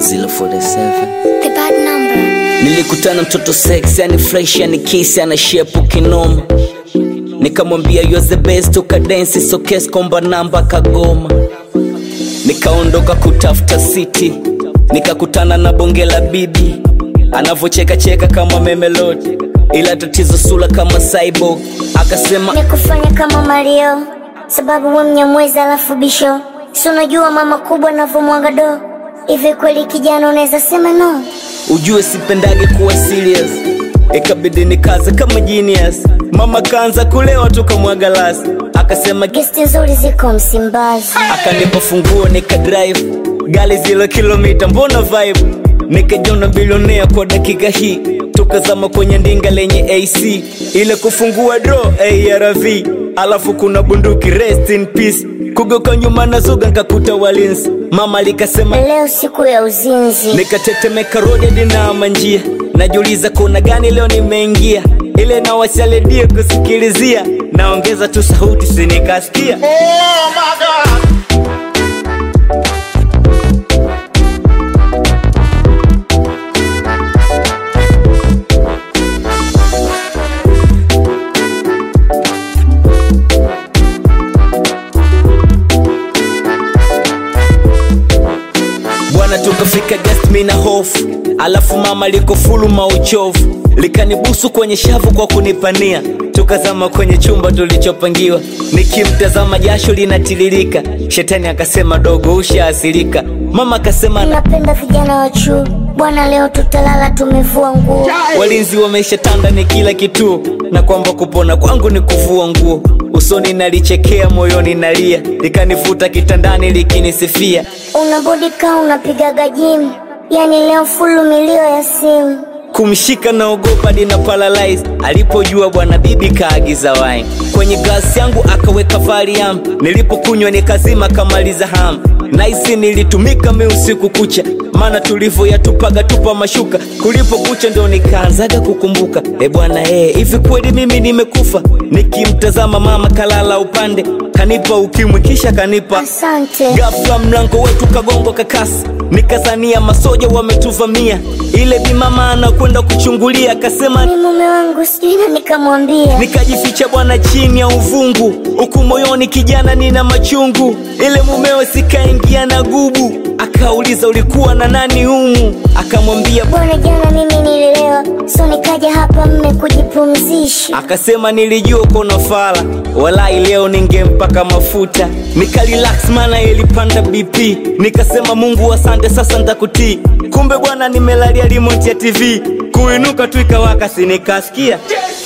047 The bad number. nilikutana mtoto sex yani fresh yani kiss ana shepu kinoma nikamwambia you are the best ukadensi sokes komba namba kagoma nikaondoka kutafuta city nikakutana na bonge la bibi anavyocheka cheka kama memelodi ila tatizo sula kama cyborg akasema Nikufanya kama Mario, sababu we mnyamwezi alafu bisho. Si unajua mama kubwa navyomwaga do. Hivi kweli kijana unaweza sema no? ujue sipendage kuwa serious ikabidi nikaze kama genius mama kaanza kulewa tukamwaga lasi akasema Gesti nzuri ziko Msimbazi. akanipa funguo nika drive gari zilo kilomita mbona vibe nikajona bilionea kwa dakika hii tukazama kwenye ndinga lenye ac ile kufungua dro arv alafu kuna bunduki rest in peace kugoka nyuma na zuga nkakuta walinzi mama likasema Leo siku ya uzinzi. nikatetemeka rodi na manjia najiuliza kuna gani leo nimeingia ile nawashaledie kusikilizia naongeza tu sauti sinikasikia bwana tukafika guest mi na hofu alafu mama liko fulu mauchovu likanibusu kwenye shavu kwa kunipania tukazama kwenye chumba tulichopangiwa nikimtazama jasho linatiririka shetani akasema dogo ushaasilika mama akasema na Napenda vijana wa chuo. Bwana leo tutalala tumevua nguo. walinzi wameshatanda ni kila kituo na kwamba kupona kwangu ni kuvua nguo usoni nalichekea moyoni nalia likanifuta kitandani likinisifia Unabodika unapigaga jimu. Yani leo fulu milio ya simu. kumshika na ogopa dina paralyze alipojua bwana bibi kaagiza wine kwenye glasi yangu akaweka valium nilipokunywa nikazima kamaliza ham naisi nilitumika mi usiku kucha maana tulivyoyatupaga tupa mashuka kulipokucha ndo nikaanzaga kukumbuka e bwana ee hivi kweli mimi nimekufa nikimtazama mama kalala upande kanipa ukimwi kisha kanipa Asante. Ghafla mlango wetu kagongwa kakasi, nikazania masoja wametuvamia. Ile bimama anakwenda kuchungulia, akasema Ni mume wangu sijui na nikamwambia. nikajificha bwana chini ya uvungu, huku moyoni kijana nina machungu. Ile mumewe sikaingia na gubu, akauliza ulikuwa na nani humu? Akamwambia Bwana jana mimi nililewa. So nikaja hapa mme kujipumzisha. akasema nilijua kona fala walai leo ningempaka mafuta nikarelax mana ilipanda bp nikasema mungu asante sasa ntakutii kumbe bwana nimelalia remote ya tv kuinuka tu ikawaka sinikasikia